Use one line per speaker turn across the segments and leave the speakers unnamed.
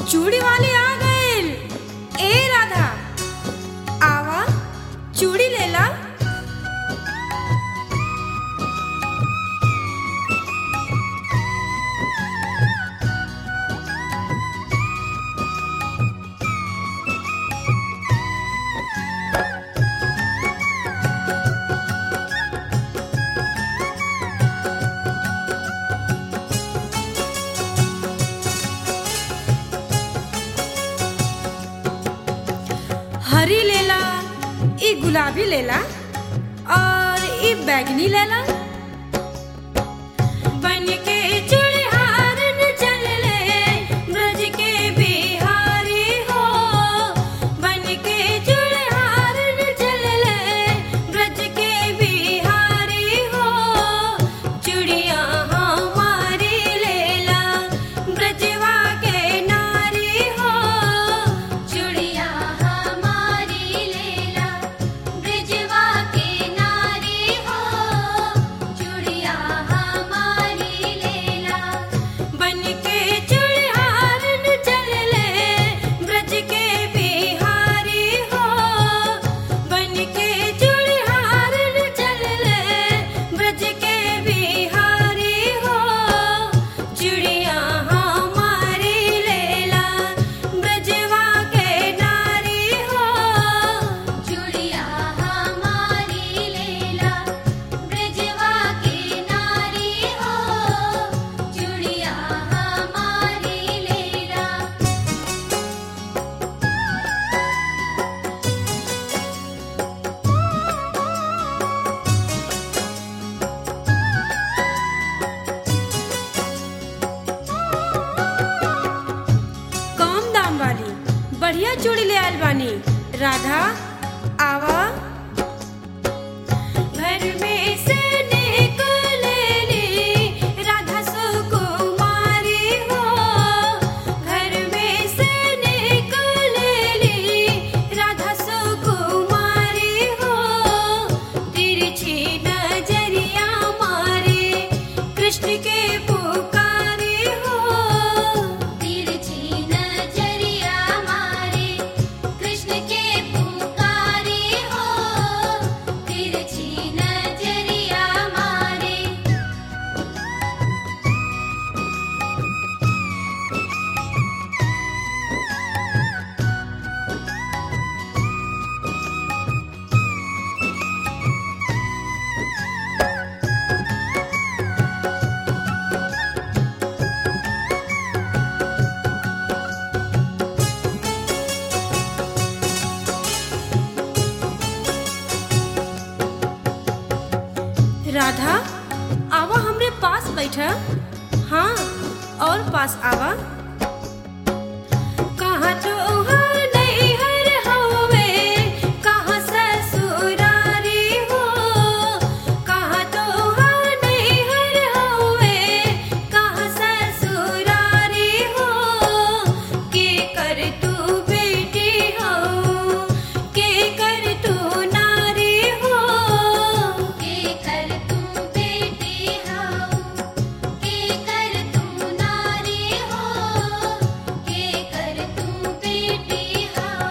चूड़ी वाले आ गइल ए राधा आवा चूड़ी लेला हरी लेला ई गुलाबी लेला और ई बैगनी लेला बन के चूड़हार न चलले ब्रज के बिहारी हो बन के चूड़हार न चलले ब्रज के बिहारी हो चूड़िया हमारी लेला ब्रजवा के नारी हो
चुड़िया हमारी लेला ब्रिजवा के नारी हो चुड़िया हमारी लेला
बन के चूड़हार न चलले ब्रज के बिहारी हो बन के चूड़हार न चलले ब्रज के बिहारी हो चूड़िया हमारी लेला ब्रजवा के नारी हो
चुड़िया हमारी लेला ब्रिजवा के नारी हो चुड़िया हमारी लेला
कम दाम वाली बढ़िया चूड़ी ले आयल बानी राधा आवा घर में से निकलेली राधा सुकुमारी हो घर में से निकलेली राधा सुकुमारी हो तिरछी नजरिया मारे कृष्ण के पुकारी हो
तिरछी नजरिया मारे कृष्ण के पुकारी हो तिरछी नजरिया मारे
राधा आवा हमरे पास बैठा हाँ और पास आवा कहाँ तोहार नैहर हवे कहाँ ससुरारी हो कहाँ तोहार नैहर हवे कहाँ ससुरारी हो के कर तू बेटी हो के कर तू नारी हो
के कर तू बेटी हो के कर तू नारी हो के कर तू बेटी हो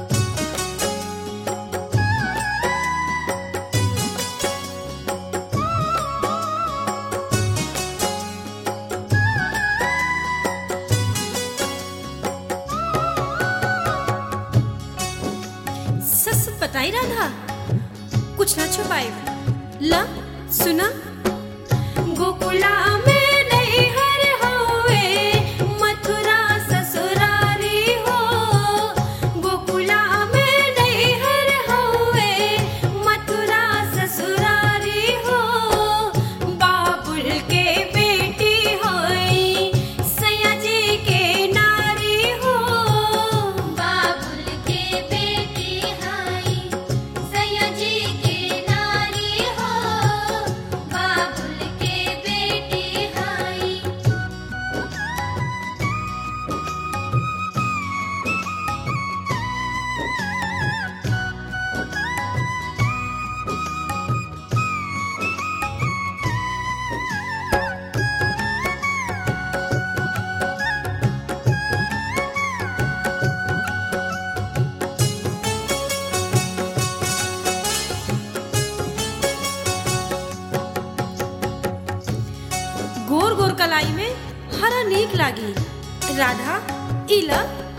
सच सच बताई राधा कुछ ना छुपाए ला सुना गोकुला में नैहर होवे मथुरा ससुरारी हो गोकुला में नैहर होवे मथुरा ससुरारी हो बाबुल के बेटी होई सैया जी के नारी हो
बाबुल के बेटी हाई सैया जी के नारी हो बाबुल के बेटी
राधा इला